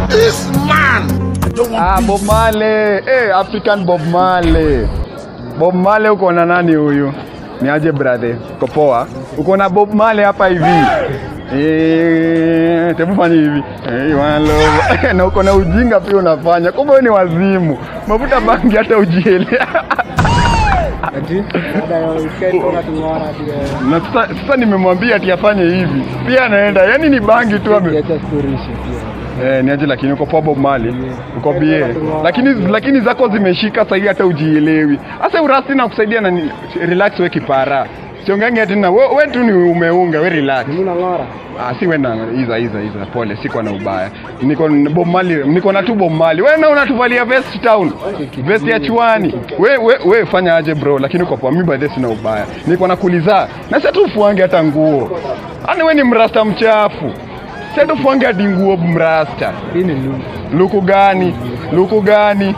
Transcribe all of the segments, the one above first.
This man. I don't want Ah, Bob Marley. Eh, African Bob Marley. Bob Marley uko na nani huyu? Ni aje brother? Uko poa? Uko na Bob Marley hapa hivi. Eh, tebu fanya hivi. Eh, one love. na uko na ujinga pia unafanya. Kumbe wewe ni wazimu. Mafuta bangi hata ujiele. na sasa, sasa nimemwambia ati afanye hivi. Pia anaenda. Yaani ni bangi tu ame Eh, ni aje lakini uko poa Bob Marley. Uko bie. Lakini lakini zako zimeshika sasa hata ujielewi. Sasa urasi na kusaidia na ni- relax we kipara. Siongange tena. We, we tu ni umeunga, we relax. Ah, si wenda iza iza iza pole, siko na ubaya. Niko na Bob Marley, niko na tu Bob Marley. Wewe na unatuvalia vest town. Vest ya chwani. We, we, we fanya aje bro, lakini uko poa. Mimi by the way sina ubaya. Niko na kuliza. Na sasa tu ufuange hata nguo. Ani we ni mrasta mchafu. Sasa tu ufuange hadi nguo mrasta. Luku gani? Luku gani?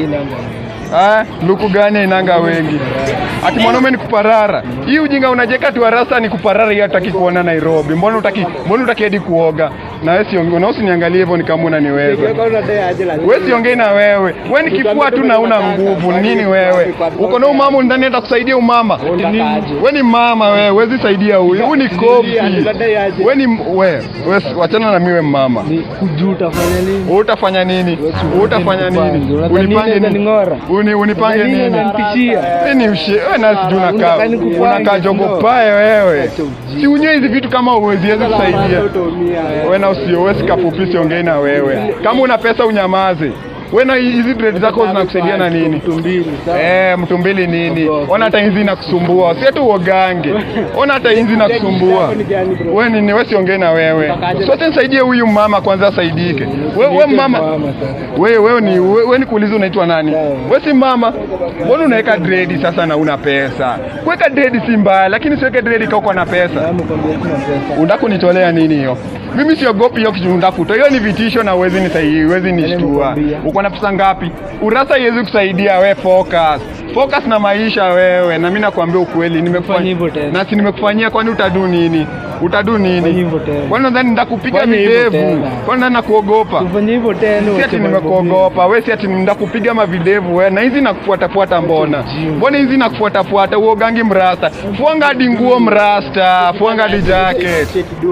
Ah, luku gani inanga wengi? Ati mwanaume ni kuparara. Hii ujinga unajeka tu rasta ni kuparara hii hataki kuona Nairobi. Mbona utaki mbona utaki hadi kuoga? Na wewe siongee, na usiniangalie hivyo ni kama unaniweza. Wewe siongei na wewe. Wewe ni kifua tu na una nguvu. Nini wewe? Uko na umama ndani hata kusaidia umama. Wewe ni mama wewe, huwezi saidia huyu. Huyu ni kofi. Wewe ni wewe, wewe wachana na miwe mama. utafanya nini? Wewe utafanya nini? Wewe utafanya nini? Unadhani Unipange nini nini? unaning'ora? Uni unipange Unadhani nini? unanitishia? Wewe ni ushe, wewe na sijui unakaa. Unataka nikupange, Unakaa jogo sio? pae wewe. Si unywe hizi vitu kama uweziwezi kusaidia. Wewe na usio wewe sikafupi siongei na wewe. Kama una pesa unyamaze. Wewe na hizi dread zako zinakusaidia na nini? Eh, mtu mbili nini? Ona hata hizi inakusumbua. Si tu uogange. Ona hata hizi inakusumbua. Wewe nini? Wewe siongei na wewe. Sote nisaidie huyu mama kwanza asaidike. Wewe wewe mama. Wewe wewe ni wewe wewe ni kuuliza unaitwa nani? Wewe si mama. Mbona unaweka dread sasa na una pesa? Kuweka dread si mbaya, lakini siweke dread kama uko na pesa. Unataka kunitolea nini hiyo? Mimi siogopi hiyo kitu unataka kutoa. Hiyo ni vitisho na uwezi nisaidia, uwezi nishtua. Uko na pesa ngapi? Urasa haiwezi kusaidia we focus. Focus na maisha wewe. Na mimi nakwambia ukweli, Fanya nimekufanyia hivyo tena. na si nimekufanyia, kwani utadu nini? Utadu nini? Fanya hivyo tena. Kwani nadhani nitakupiga Fanya hivyo videvu? tena. Kwani nadhani nakuogopa? Ufanye hivyo tena. Si ati nimekuogopa wewe, si ati ndakupiga mavidevu wewe, na hizi nakufuatafuata mbona? Mbona hizi nakufuatafuata uogangi mrasta? Fuanga hadi nguo mrasta, fuanga hadi jacket.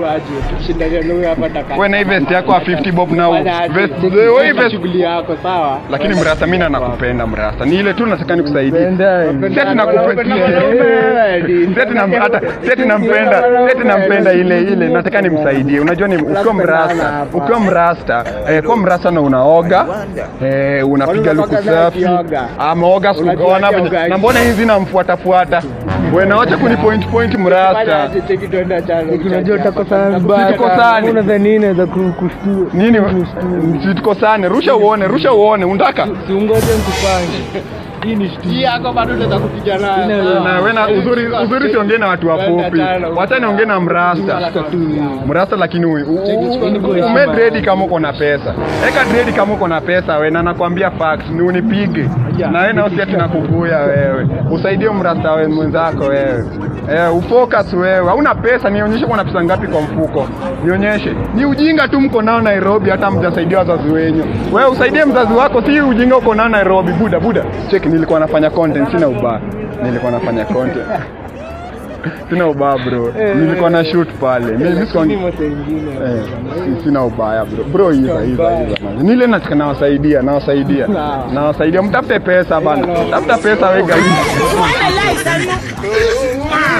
Wewe na hii vest yako ya 50 bob na u- vest wewe hii vest shughuli yako sawa lakini mrasta mimi na nakupenda mrasta. Ni ile tu nataka nikusaidie. Penda. Si ati nakupenda. Si ati nam- hata si ati nampenda, si ati nampenda ile ile, nataka nimsaidie. Unajua ni ukiwa mrasta, ukiwa mrasta, eh, kwa mrasta na unaoga, eh, unapiga luku Unatoka sana safi. ukioga. Ameoga siku Unajua ona venye- ukioga. na mbona hizi namfuatafuata? Wewe na wacha kuni point point mrasta. Unajua utakosana vibaya. Tusikosane. Unadhani nini naweza ku- kushtua? Nini? Situkosane, rusha uone, rusha uone, unataka? Siungoje nikupange. Hii ni shtua. hii yako bado unaweza kupiga nayo Ina- Na wewe na uzuri uzuri siongee na watu wafupi. Wacha niongee na mrasta. Mrasta lakini huyu ume dredi kama uko na pesa. Eka dredi kama uko na pesa wewe na nakwambia facts ni unipige. Na wewe na usiati nakuguya wewe. Usaidie mrasta wewe mwenzako wewe. Eh, ufocus wewe. Hauna pesa, nionyeshe kuna pesa ngapi kwa mfuko. Nionyeshe. Ni ujinga tu mko nao Nairobi hata mjasaidia wazazi wenyu. Wewe usaidie mzazi wako, si ujinga uko nao Nairobi. Buda buda. Check nilikuwa nafanya content, sina ubaya. Nilikuwa nafanya content. Sina ubaya bro. Nilikuwa na shoot pale. Mimi sikuwa Eh, si- sina ubaya bro. Bro hiza hiza hiza. man. Nile nataka nawasaidia, nawasaidia. Nawasaidia mtafute pesa bana. Tafuta pesa wewe guys. This man.